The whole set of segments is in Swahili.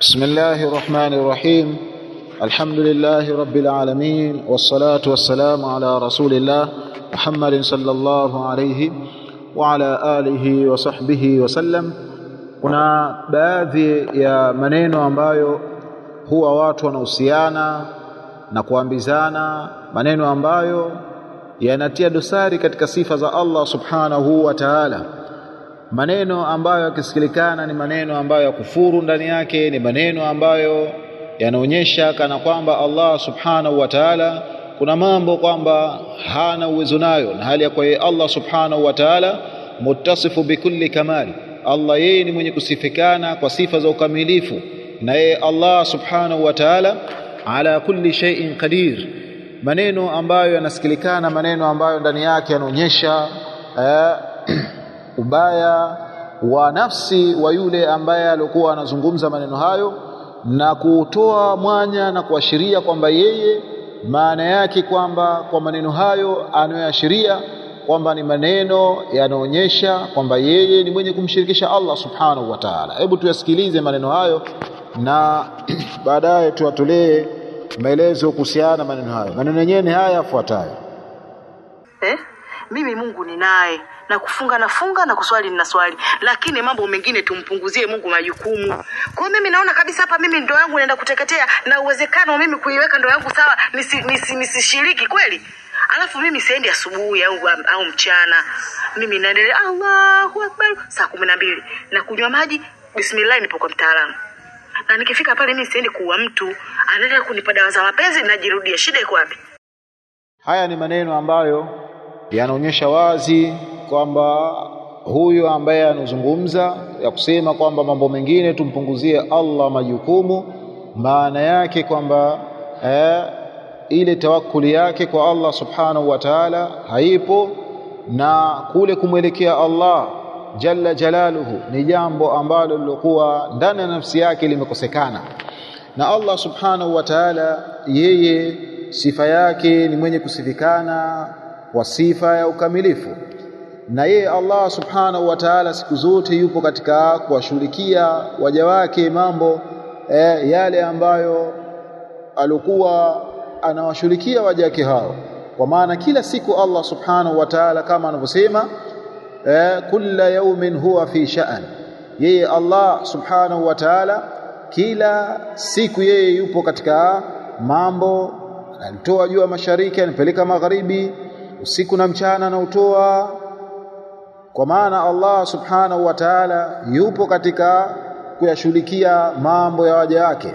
بسم الله الرحمن الرحيم الحمد لله رب العالمين والصلاة والسلام على رسول الله محمد صلى الله عليه وعلى آله وصحبه وسلم kuna baadhi ya maneno ambayo huwa watu wanahusiana na kuambizana maneno ambayo yanatia dosari katika sifa za Allah subhanahu wa ta'ala maneno ambayo yakisikilikana ni maneno ambayo ya kufuru ndani yake ni maneno ambayo yanaonyesha kana kwamba Allah subhanahu wa ta'ala kuna mambo kwamba hana uwezo nayo na hali ya kwa yeye Allah subhanahu wa ta'ala muttasifu bikulli kamali Allah yeye ni mwenye kusifikana kwa sifa za ukamilifu na yeye Allah subhanahu wa ta'ala ala kulli shay'in qadir maneno ambayo yanasikilikana maneno ambayo ndani yake yanaonyesha eh, ubaya wa nafsi wa yule ambaye alikuwa anazungumza maneno hayo na kutoa mwanya na kuashiria kwamba yeye maana yake kwamba kwa maneno hayo anayoashiria kwamba ni maneno yanaonyesha kwamba yeye ni mwenye kumshirikisha Allah subhanahu wa ta'ala. Hebu tuyasikilize maneno hayo na baadaye tuwatolee maelezo kuhusiana na maneno hayo. Maneno yenyewe ni haya yafuatayo. eh? mimi mungu ninaye na kufunga nafunga na kuswali nina swali lakini mambo mengine tumpunguzie mungu majukumu kwa hiyo mimi naona kabisa hapa mimi ndo yangu naenda kuteketea na uwezekano wa mimi kuiweka ndo yangu sawa nisishiriki nisi, nisi nisishiriki kweli alafu mimi siendi asubuhi au, au mchana mimi naendelea allahu akbar saa kumi na mbili na kunywa maji bismillah nipo kwa mtaalamu na nikifika pale mimi siendi kuua mtu anaendelea kunipa dawa za mapenzi najirudia shida iko wapi Haya ni maneno ambayo yanaonyesha wazi kwamba huyu ambaye anazungumza ya kusema kwamba mambo mengine tumpunguzie Allah majukumu, maana yake kwamba eh, ile tawakuli yake kwa Allah subhanahu wa ta'ala haipo, na kule kumwelekea Allah jalla jalaluhu ni jambo ambalo lilokuwa ndani ya nafsi yake limekosekana, na Allah subhanahu wa ta'ala yeye sifa yake ni mwenye kusifikana kwa sifa ya ukamilifu na yeye Allah subhanahu wa ta'ala siku zote yupo katika kuwashughulikia waja wake mambo eh, yale ambayo alikuwa anawashughulikia waja wake hao kwa maana kila siku Allah subhanahu wa ta'ala kama anavyosema eh, kulla yawmin huwa fi sha'an yeye Allah subhanahu wa ta'ala kila siku yeye yupo katika mambo alitoa jua mashariki anapeleka magharibi usiku na mchana anautoa kwa maana Allah subhanahu wa ta'ala yupo katika kuyashughulikia mambo ya waja wake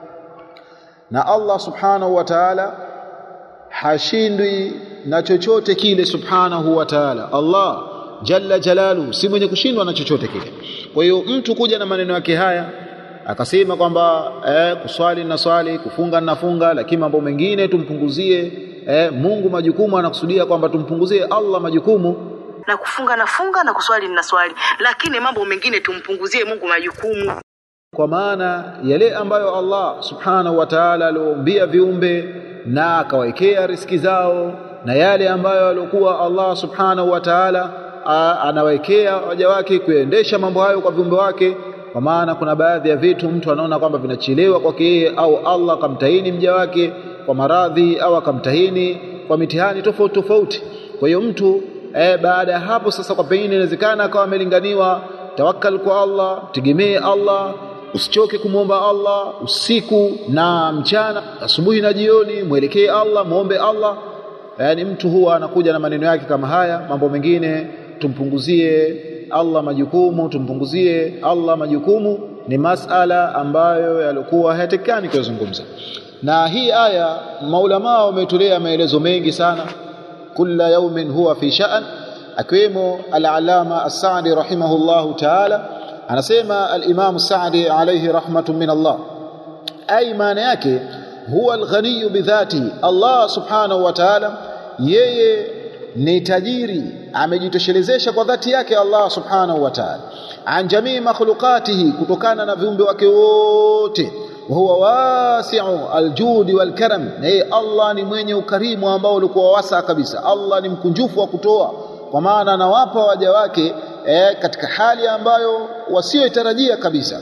na Allah subhanahu wa ta'ala hashindwi na chochote kile subhanahu wa ta'ala Allah jalla jalalu si mwenye kushindwa na chochote kile kwa hiyo mtu kuja na maneno yake haya akasema kwamba eh, kuswali na swali kufunga na funga lakini mambo mengine tumpunguzie eh, Mungu majukumu anakusudia kwamba tumpunguzie Allah majukumu na kufunga nafunga na kuswali nina swali lakini mambo mengine tumpunguzie mungu majukumu kwa maana yale ambayo Allah subhanahu wa ta'ala alioumbia viumbe na akawekea riski zao na yale ambayo alikuwa Allah subhanahu wa ta'ala anawekea waja wake kuendesha mambo hayo kwa viumbe wake kwa maana kuna baadhi ya vitu mtu anaona kwamba vinachelewa kwake yeye au Allah akamtahini mja wake kwa maradhi au akamtahini kwa mitihani tofauti tofauti kwa hiyo mtu e, baada ya hapo sasa kwa pengine inawezekana akawa amelinganiwa tawakkal kwa Allah tegemee Allah usichoke kumwomba Allah usiku na mchana asubuhi na jioni mwelekee Allah muombe Allah yaani mtu huwa anakuja na maneno yake kama haya mambo mengine tumpunguzie Allah majukumu tumpunguzie Allah majukumu ni masala ambayo yalikuwa hayatekani kuyazungumza na hii aya maulama wametolea maelezo mengi sana kulla yaumin huwa fi sha'an akiwemo al-alama as-Sa'di rahimahullahu ta'ala anasema al-Imam Sa'di alayhi rahmatun min Allah ay maana yake huwa al-ghani bidhati Allah subhanahu wa ta'ala yeye ni tajiri amejitoshelezesha kwa dhati yake Allah subhanahu wa ta'ala an jamii makhluqatihi kutokana na viumbe wake wote huwa wasi'u aljudi walkaram na yeye Allah ni mwenye ukarimu ambao ulikuwa wasa kabisa Allah ni mkunjufu wa kutoa kwa maana anawapa waja wake eh, katika hali ambayo wasioitarajia kabisa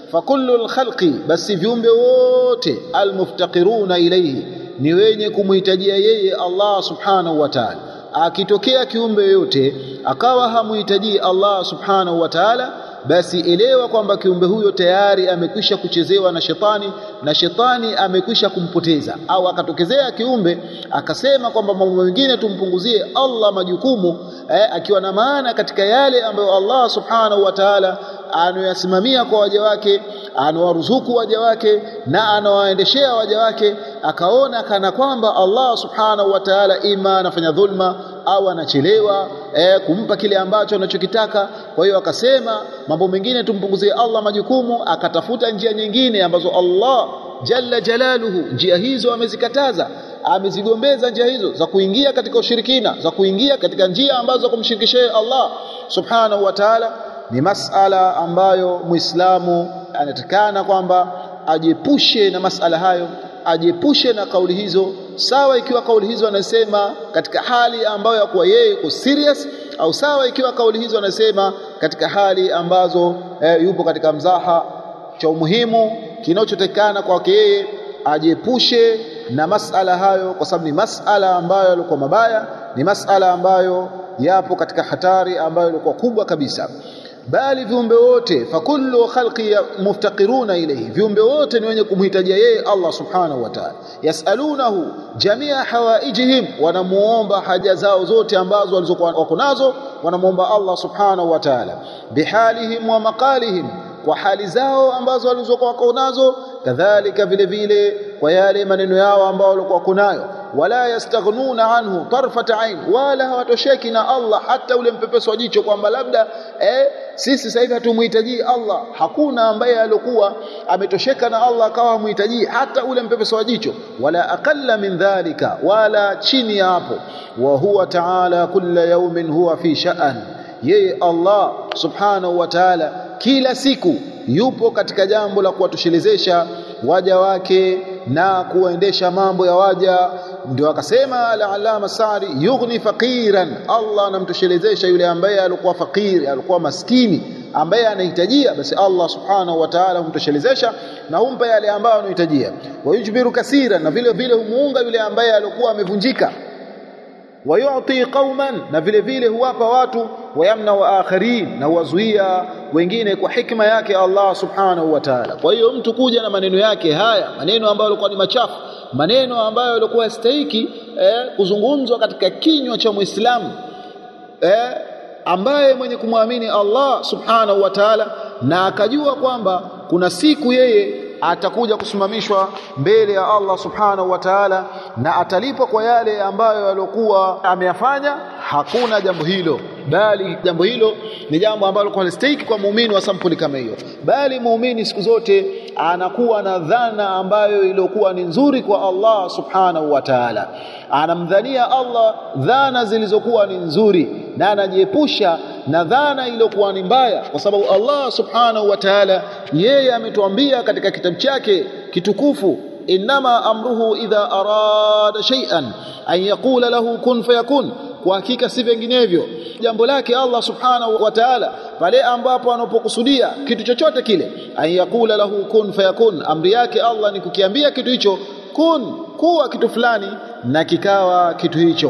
fakullu lkhalqi basi viumbe wote almuftaqiruna ilayhi ni wenye kumhitajia yeye Allah subhanahu wa ta'ala akitokea kiumbe yoyote akawa hamuhitajii Allah subhanahu wa ta'ala basi elewa kwamba kiumbe huyo tayari amekwisha kuchezewa na shetani na shetani amekwisha kumpoteza au akatokezea kiumbe akasema kwamba mambo mengine tumpunguzie Allah majukumu eh, akiwa na maana katika yale ambayo Allah subhanahu wa ta'ala anayasimamia kwa waja wake anawaruzuku waja wake na anawaendeshea waja wake akaona kana kwamba Allah subhanahu wa ta'ala ima anafanya dhulma au anachelewa eh, kumpa kile ambacho anachokitaka kwa hiyo akasema mambo mengine tumpunguzie Allah majukumu akatafuta njia nyingine ambazo Allah jalla jalaluhu njia hizo amezikataza amezigombeza njia hizo za kuingia katika ushirikina za kuingia katika njia ambazo za kumshirikisha Allah subhanahu wa ta'ala ni masala ambayo muislamu anatakana kwamba ajiepushe na masala hayo ajiepushe na kauli hizo sawa ikiwa kauli hizo anasema katika hali ambayo ya kuwa yeye yuko serious au sawa ikiwa kauli hizo anasema katika hali ambazo eh, yupo katika mzaha cha umuhimu kinachotekana kwake yeye ajiepushe na masala hayo kwa sababu ni masala ambayo yalikuwa mabaya ni masala ambayo yapo katika hatari ambayo ilikuwa kubwa kabisa bali viumbe wote fakullu khalqi muftaqiruna ilayhi viumbe wote ni wenye kumhitajia yeye Allah subhanahu wa ta'ala yasalunahu jamia hawaijihim wanamuomba haja zao zote ambazo walizokuwa wako nazo wanamuomba Allah subhanahu wa ta'ala bihalihim wa maqalihim kwa hali zao ambazo walizokuwa wako nazo kadhalika vile vile kwa yale maneno yao ambao walikuwa kunayo wala yastaghnuna anhu tarfata ain wala hawatosheki na Allah hata ule mpepeso wa jicho kwamba labda eh, sisi sasa hivi hatumuhitaji Allah hakuna ambaye alikuwa ametosheka na Allah akawa hamuhitaji hata ule mpepeso wa jicho wala aqalla min dhalika wala chini ya hapo wa huwa ta'ala kulla yawmin huwa fi sha'an yeye Allah subhanahu wa ta'ala kila siku yupo katika jambo la kuwatoshelezesha waja wake na kuendesha mambo ya waja ndio akasema al-alama Sa'di yughni faqiran Allah anamtoshelezesha yule ambaye alikuwa fakiri alikuwa maskini ambaye anahitajia basi Allah subhanahu wa ta'ala humtoshelezesha na humpa yale ambayo anahitajia wayujbiru kasira na vile vile humuunga yule ambaye alikuwa amevunjika wayuti qauman na vile vile huwapa watu wayamna wa akharin na huwazuia wengine kwa hikma yake Allah subhanahu wa ta'ala kwa hiyo mtu kuja na maneno yake haya maneno ambayo yalikuwa ni machafu maneno ambayo yalikuwa yastahiki eh, kuzungumzwa katika kinywa cha Muislamu eh, ambaye mwenye kumwamini Allah subhanahu wa ta'ala na akajua kwamba kuna siku yeye atakuja kusimamishwa mbele ya Allah subhanahu wa ta'ala na atalipwa kwa yale ambayo alikuwa ameyafanya hakuna jambo hilo bali jambo hilo ni jambo ambalo kwa stake kwa muumini wa sampuli kama hiyo bali muumini siku zote anakuwa na dhana ambayo iliyokuwa ni nzuri kwa Allah subhanahu wa ta'ala anamdhania Allah dhana zilizokuwa ni nzuri na anajiepusha na dhana iliyokuwa ni mbaya kwa sababu Allah subhanahu wa ta'ala yeye ametuambia katika kitabu chake kitukufu inama amruhu idha arada shay'an an yaqula lahu kun fayakun kwa hakika si vinginevyo jambo lake Allah subhanahu wa ta'ala pale ambapo anapokusudia kitu chochote kile an yaqula lahu kun fayakun amri yake Allah ni kukiambia kitu hicho kun kuwa kitu fulani na kikawa kitu hicho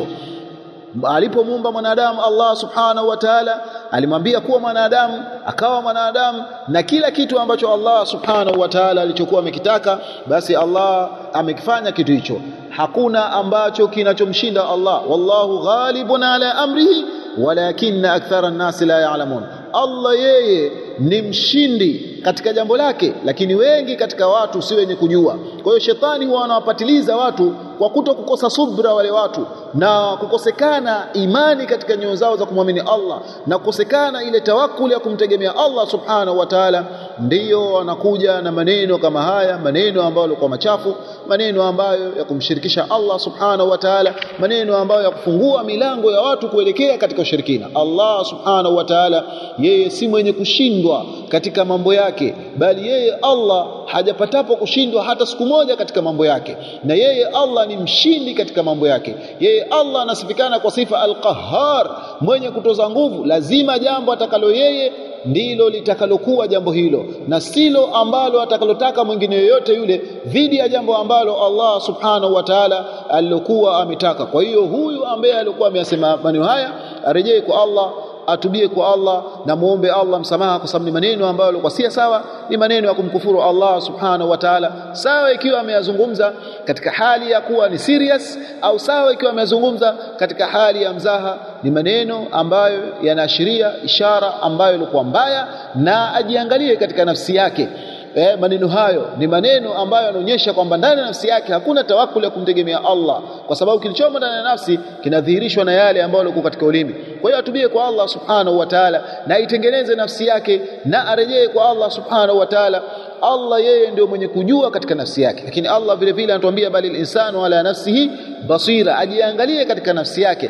alipomuumba mwanadamu Allah subhanahu wa ta'ala alimwambia kuwa mwanadamu akawa mwanadamu na kila kitu ambacho Allah subhanahu wa ta'ala alichokuwa amekitaka basi Allah amekifanya kitu hicho hakuna ambacho kinachomshinda Allah wallahu ghalibun ala amrihi walakinna akthara an-nasi la ya'lamun Allah yeye ni mshindi katika jambo lake lakini wengi katika watu si wenye kujua kwa hiyo shetani huwa anawapatiliza watu kwa kuto kukosa subra wale watu na kukosekana imani katika nyoyo zao za kumwamini Allah na kukosekana ile tawakuli ya kumtegemea Allah subhanahu wa ta'ala ndiyo wanakuja na maneno kama haya maneno ambayo yalikuwa machafu maneno ambayo ya kumshirikisha Allah subhanahu wa ta'ala maneno ambayo ya kufungua milango ya watu kuelekea katika ushirikina Allah subhanahu wa ta'ala yeye si mwenye kushindwa katika mambo yake bali yeye Allah hajapatapo kushindwa hata siku moja katika mambo yake na yeye Allah ni mshindi katika mambo yake yeye Allah anasifikana kwa sifa al-Qahhar mwenye kutoza nguvu lazima jambo atakalo yeye ndilo litakalokuwa jambo hilo na silo ambalo atakalotaka mwingine yoyote yule dhidi ya jambo ambalo Allah subhanahu wa ta'ala alilokuwa ametaka kwa hiyo huyu ambaye alikuwa ameyasema maneno haya arejee kwa Allah atubie kwa Allah na muombe Allah msamaha kwa sababu ni maneno ambayo yalikuwa si sawa ni maneno ya kumkufuru Allah subhanahu wa ta'ala sawa ikiwa ameyazungumza katika hali ya kuwa ni serious au sawa ikiwa ameyazungumza katika hali ya mzaha ni maneno ambayo yanaashiria ishara ambayo ilikuwa mbaya na ajiangalie katika nafsi yake eh, maneno hayo ni maneno ambayo yanaonyesha kwamba ndani ya nafsi yake hakuna tawakkul ya kumtegemea Allah kwa sababu kilichomo ndani ya nafsi kinadhihirishwa na yale ambayo yalikuwa katika ulimi kwa hiyo atubie kwa Allah subhanahu wa ta'ala na itengeneze nafsi yake na arejee kwa Allah subhanahu wa ta'ala Allah yeye ndio mwenye kujua katika nafsi yake lakini Allah vile vile anatuambia bali insanu ala nafsihi basira ajiangalie katika nafsi yake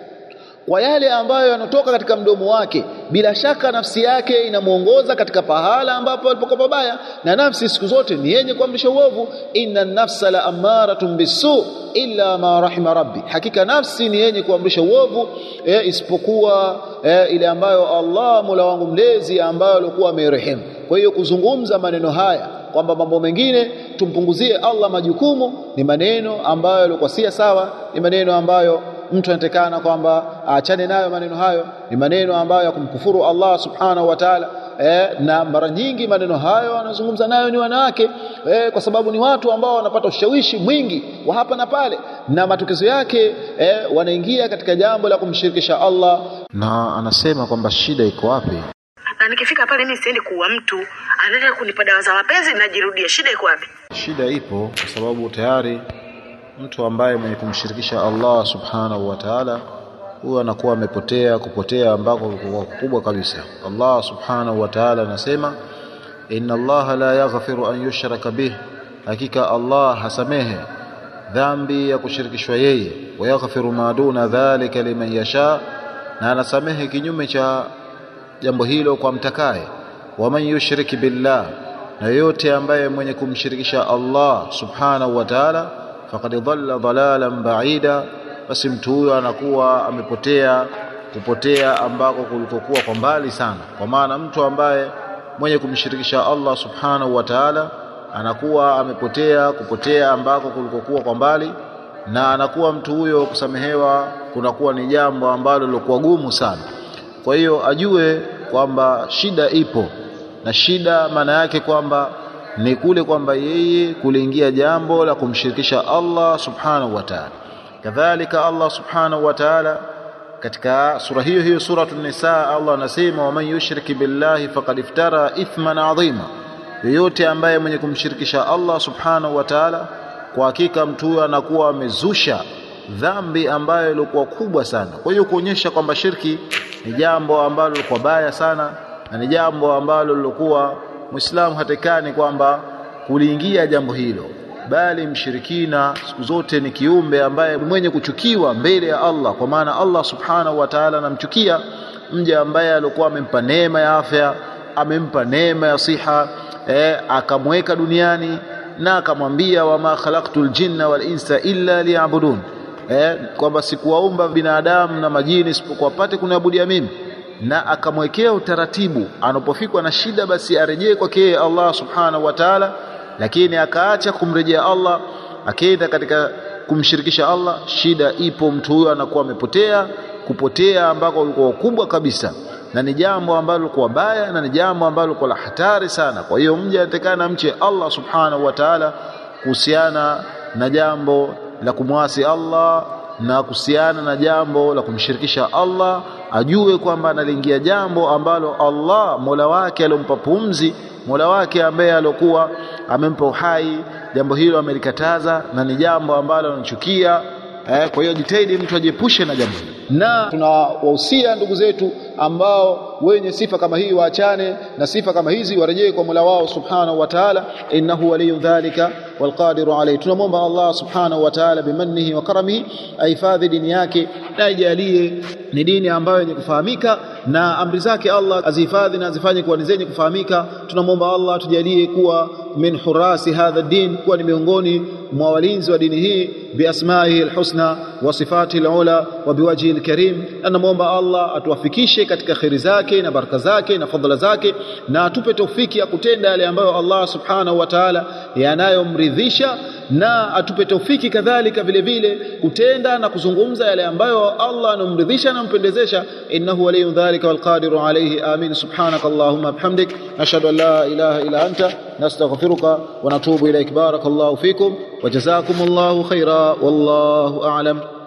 kwa yale ambayo yanatoka katika mdomo wake bila shaka nafsi yake inamuongoza katika pahala ambapo alipokuwa pabaya na nafsi siku zote ni yenye kuamrisha uovu inna nafsa la amaratun bisu illa ma rahima rabbi hakika nafsi ni yenye kuamrisha uovu e, isipokuwa e, ile ambayo Allah Mola wangu mlezi ambayo alikuwa amerehemu kwa hiyo kuzungumza maneno haya kwamba mambo mengine tumpunguzie Allah majukumu ni maneno ambayo yalikuwa si sawa ni maneno ambayo mtu anatekana kwamba aachane nayo maneno hayo ni maneno ambayo ya kumkufuru Allah subhanahu wa ta'ala eh, na mara nyingi maneno hayo wanazungumza nayo ni wanawake eh, kwa sababu ni watu ambao wanapata ushawishi mwingi wa hapa na pale na matokezo yake eh, wanaingia katika jambo la kumshirikisha Allah na anasema kwamba shida iko wapi na nikifika pale mimi siendi kuua mtu anaenda kunipa dawa za mapenzi najirudia shida iko wapi shida ipo kwa sababu tayari mtu ambaye mwenye kumshirikisha Allah subhanahu wa ta'ala huyo anakuwa amepotea kupotea ambako kulikuwa kubwa kabisa Allah subhanahu wa ta'ala anasema inna Allah la yaghfiru an yushraka bih hakika Allah hasamehe dhambi ya kushirikishwa yeye wa yaghfiru ma duna dhalika liman yasha na anasamehe kinyume cha jambo hilo kwa mtakaye waman yushriki billah na yote ambaye mwenye kumshirikisha Allah subhanahu wa ta'ala faqad dhalla dhalalan ba'ida basi mtu huyo anakuwa amepotea kupotea ambako kulikokuwa kwa mbali sana kwa maana mtu ambaye mwenye kumshirikisha Allah subhanahu wa ta'ala anakuwa amepotea kupotea ambako kulikokuwa kwa mbali na anakuwa mtu huyo kusamehewa kunakuwa ni jambo ambalo lilikuwa gumu sana kwa hiyo ajue kwamba shida ipo na shida maana yake kwamba ni kule kwamba yeye kuliingia jambo la kumshirikisha Allah subhanahu wa ta'ala kadhalika Allah subhanahu wa ta'ala katika sura hiyo hiyo suratu nisa Allah anasema waman yushriki billahi faqad iftara ithman adhima yoyote ambaye mwenye kumshirikisha Allah subhanahu wa ta'ala kwa hakika mtu huyo anakuwa amezusha dhambi ambayo ilikuwa kubwa sana kwa hiyo kuonyesha kwamba shirki ni jambo ambalo lilikuwa baya sana na ni jambo ambalo lilikuwa Muislamu hatekani kwamba kuliingia jambo hilo bali mshirikina siku zote ni kiumbe ambaye mwenye kuchukiwa mbele ya Allah kwa maana Allah subhanahu wa ta'ala anamchukia mja ambaye alikuwa amempa neema ya afya amempa neema ya siha eh, akamweka duniani na akamwambia wama khalaqtul jinna wal insa illa liya'budun eh, kwamba sikuwaumba binadamu na majini isipokuwa pate kuniabudia mimi na akamwekea utaratibu anapofikwa na shida basi arejee kwake yeye Allah subhanahu wa ta'ala lakini akaacha kumrejea Allah akaenda katika kumshirikisha Allah shida ipo mtu huyo anakuwa amepotea kupotea ambako ulikuwa kubwa kabisa na ni jambo ambalo lilikuwa baya na ni jambo ambalo lilikuwa la hatari sana kwa hiyo mja atakana mche Allah subhanahu wa ta'ala kuhusiana na jambo la kumwasi Allah na kuhusiana na jambo la kumshirikisha Allah ajue kwamba analiingia jambo ambalo Allah Mola wake aliyompa pumzi Mola wake ambaye alokuwa amempa uhai jambo hilo amelikataza na ni jambo ambalo anachukia eh, kwa hiyo jitahidi mtu ajiepushe na jambo hilo na tunawahusia ndugu zetu ambao wenye sifa kama hii waachane na sifa kama hizi warejee kwa Mola wao subhanahu wa ta'ala innahu waliyu dhalika والقادر عليه tunamwomba Allah subhanahu wa ta'ala bimannihi wa karamihi ahifadhi dini yake na ijalie ni dini ambayo yenye kufahamika na amri zake Allah azihifadhi na azifanye kuwa ni zenye kufahamika tunamwomba Allah tujalie kuwa min hurasi hadha din kuwa ni miongoni mwa walinzi wa dini hii biasmaihi alhusna wa sifatihi alula wa biwajhihi alkarim anamwomba Allah atuwafikishe katika kheri zake na baraka zake na fadhila zake na atupe taufiki ya kutenda yale ambayo Allah subhanahu wa ta'ala yanayomridhisha na atupe taufiki kadhalika vile vile kutenda na kuzungumza yale ambayo Allah anomridhisha na mpendezesha innahu waliyyu dhalika walqadiru alayhi amin subhanaka allahumma bihamdik nashhadu an la ilaha illa anta nastaghfiruka wa natubu ilayk barakallahu fikum wa jazakumullahu khaira wallahu a'lam